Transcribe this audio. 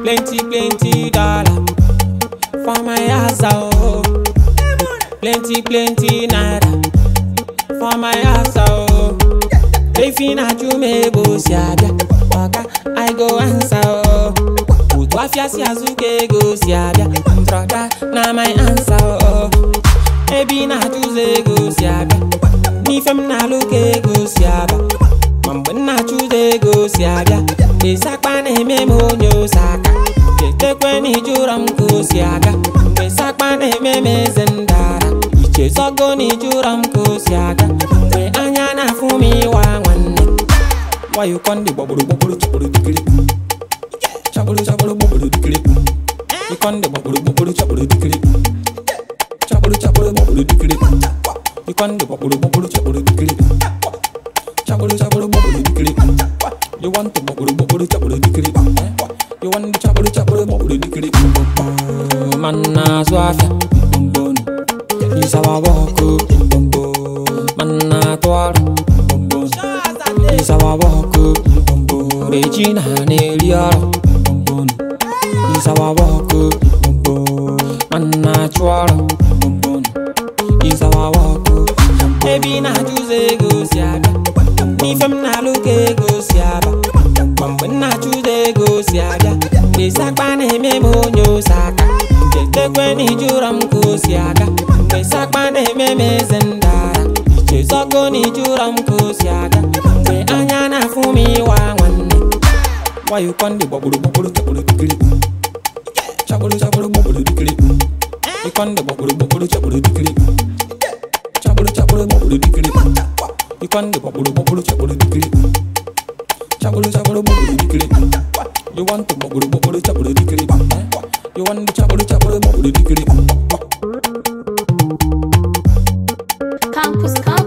Plenty, plenty dollar for my house, oh. Plenty, plenty naira for my house, oh. If you not you may go see Oga, I go answer, oh. Utu afia si azuke go si abia. Brother, na my answer, oh. Ebi na choose go si abia. N'ifem na loke go si aba. Ma mgbe nna choose go si abia. Esakpa na-eme m onye osaka. Chetekwe na ijụrọ m ka o si aga. Mgbe sakpa na-eme m eze ndara. Ichezogo na ijụrọ m ka o si aga. Mgbe anya na-afụ m ịwa nwanne. Why you con the bubble bubble chapel dikiri Chapel chapel bubble dikiri You con the bubble bubble chapel dikiri Chapel chapel bubble dikiri You con the bubble bubble chapel dikiri Chapel chapel bubble dikiri You want the bubble bubble chapel dikiri You want the chapel chapel bubble dikiri Man na swafia bombon Isawa wako bombon Man na twara bombon Isawa wako bombon Regina na-eri ọrụ bombon Isawa wako bombon Man na-achụ ọrụ bombon Isawa wako Ebi na-achụzọ ego si abịa N'ife m na-alụ ka ego si aba Ma mgbe m na-achụzọ ego si abịa Mgbe sakpa na-eme m onye osaka Chetekwe na ijụrọ m ka o si aga Mgbe sakpa na-eme m eze ndara Ichezogo na ijụrọ m ka o si aga Mgbe anya na-afụ m ịwa nwanne Why you con the bubble bubble chapel dikiri Chapel chapel bubble dikiri You con the bubble bubble chapel dikiri Chapel chapel bubble dikiri You con the bubble bubble chapel dikiri Chapel chapel bubble dikiri You want the bubble bubble chapel dikiri You want the chapel chapel bubble dikiri Campus, campus.